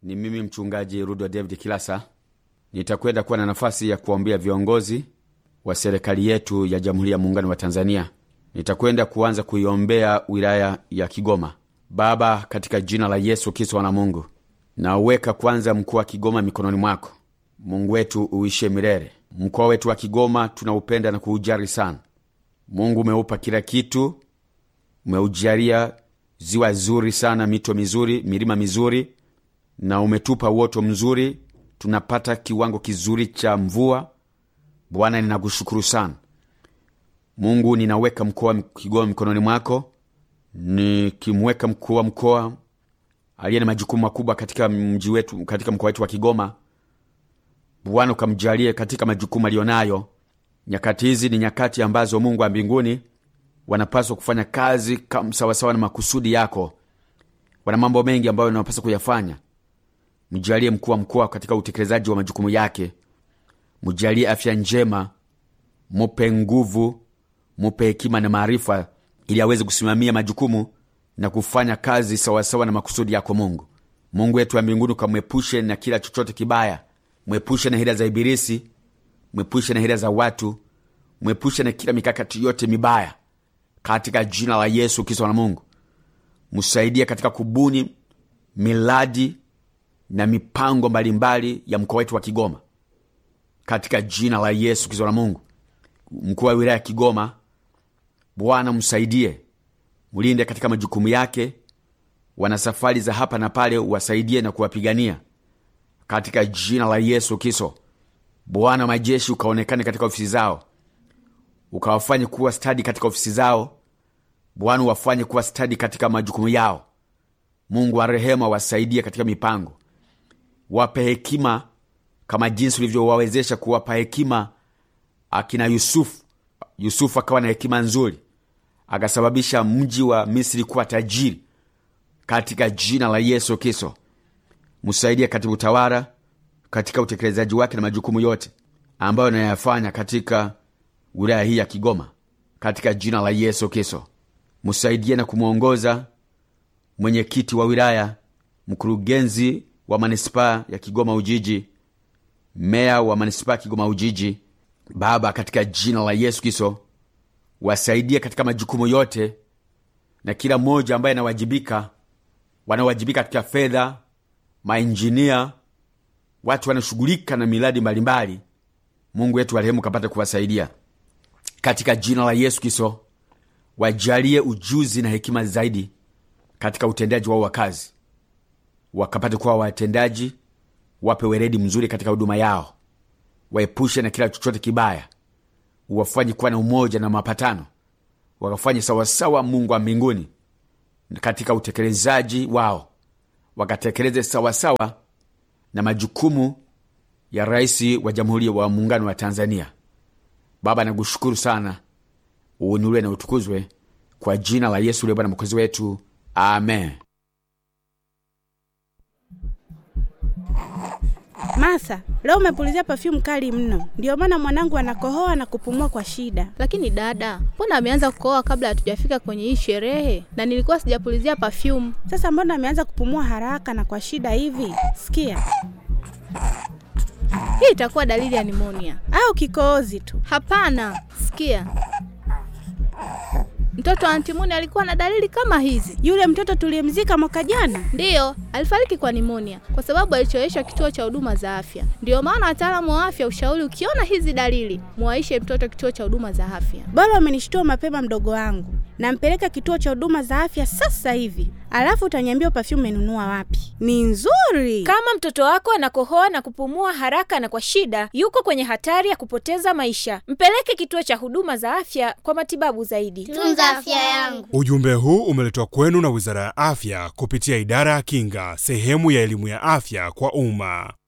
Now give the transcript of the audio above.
Ni mimi mchungaji Rudwa David Kilasa. Nitakwenda kuwa na nafasi ya kuwaombea viongozi wa serikali yetu ya Jamhuri ya Muungano wa Tanzania. Nitakwenda kuanza kuiombea wilaya ya Kigoma. Baba, katika jina la Yesu Kristo wana Mungu, nauweka kwanza mkoa wa Kigoma mikononi mwako. Mungu wetu uishe milele. Mkoa wetu wa Kigoma tunaupenda na kuujali sana. Mungu umeupa kila kitu, umeujalia ziwa zuri sana, mito mizuri, milima mizuri, na umetupa uoto mzuri, tunapata kiwango kizuri cha mvua. Bwana, ninakushukuru sana Mungu. Ninaweka mkoa wa Kigoma mikononi mwako, nikimweka mkuu wa mkoa aliye na majukumu makubwa katika mji wetu, katika mkoa wetu wa Kigoma. Bwana, ukamjalie katika majukumu aliyonayo. Nyakati hizi ni nyakati ambazo Mungu wa mbinguni wanapaswa kufanya kazi sawasawa na makusudi yako. Wana mambo mengi ambayo wanapaswa kuyafanya. Mjalie mkuu wa mkoa katika utekelezaji wa majukumu yake, mjalie afya njema, mupe nguvu, mupe hekima na maarifa, ili aweze kusimamia majukumu na kufanya kazi sawasawa na makusudi yako. Mungu Mungu wetu wa mbinguni, ukamwepushe na kila chochote kibaya, mwepushe na hila za Ibilisi, mwepushe na hila za watu, mwepushe na kila mikakati yote mibaya katika jina la Yesu Kristo na Mungu msaidie katika kubuni miradi na mipango mbalimbali ya mkoa wetu wa Kigoma katika jina la Yesu Kristo na Mungu. Mkuu wa wilaya ya Kigoma, Bwana msaidie, mlinde katika majukumu yake. Wana safari za hapa na pale, wasaidie na kuwapigania katika jina la Yesu Kristo. Bwana majeshi, ukaonekane katika ofisi zao ukawafanye kuwa stadi katika ofisi zao. Bwana wafanye kuwa stadi katika majukumu yao. Mungu wa rehema, wasaidie katika mipango, wape hekima kama jinsi ulivyowawezesha kuwapa hekima akina Yusufu. Yusufu akawa na hekima nzuri, akasababisha mji wa Misri kuwa tajiri. Katika jina la Yesu Kristo, msaidie katika utawala, katika utekelezaji wake na majukumu yote ambayo anayafanya katika wilaya hii ya Kigoma katika jina la Yesu Kristo, msaidie na kumwongoza mwenyekiti wa wilaya, mkurugenzi wa manispaa ya Kigoma Ujiji, meya wa manispaa ya Kigoma Ujiji. Baba, katika jina la Yesu Kristo, wasaidie katika majukumu yote, na kila mmoja ambaye anawajibika, wanawajibika katika fedha, mainjinia, watu wanashughulika na miradi mbalimbali. Mungu wetu warehemu, kapata kuwasaidia katika jina la Yesu Kristo, wajalie ujuzi na hekima zaidi katika utendaji wao wa kazi, wakapate kuwa watendaji, wape weredi mzuri katika huduma yao, waepushe na kila chochote kibaya, wafanye kuwa na umoja na mapatano, wakafanye sawasawa, Mungu wa mbinguni, katika utekelezaji wao, wakatekeleze sawasawa na majukumu ya Rais wa Jamhuri wa Muungano wa Tanzania. Baba, nakushukuru sana, uinuliwe na utukuzwe kwa jina la Yesu uliye Bwana mwokozi wetu, amen. Masa, leo umepulizia perfume kali mno, ndio maana mwanangu anakohoa na kupumua kwa shida. Lakini dada, mbona ameanza kukohoa kabla hatujafika kwenye hii sherehe? Na nilikuwa sijapulizia perfume. Sasa mbona ameanza kupumua haraka na kwa shida hivi? Sikia hii itakuwa dalili ya nimonia au kikohozi tu? Hapana, sikia, mtoto wa antimuni alikuwa na dalili kama hizi. Yule mtoto tuliyemzika mwaka jana, ndiyo alifariki kwa nimonia kwa sababu alichoweshwa kituo cha huduma za afya. Ndiyo maana wataalamu wa afya ushauri, ukiona hizi dalili, muwaishe mtoto kituo cha huduma za afya. Bora umenishtua mapema, mdogo wangu. Nampeleka kituo cha huduma za afya sasa hivi, alafu utaniambia perfume umenunua wapi. Ni nzuri. Kama mtoto wako anakohoa na kupumua haraka na kwa shida, yuko kwenye hatari ya kupoteza maisha. Mpeleke kituo cha huduma za afya kwa matibabu zaidi. Tunza afya yangu. Ujumbe huu umeletwa kwenu na Wizara ya Afya kupitia Idara ya Kinga, sehemu ya elimu ya afya kwa umma.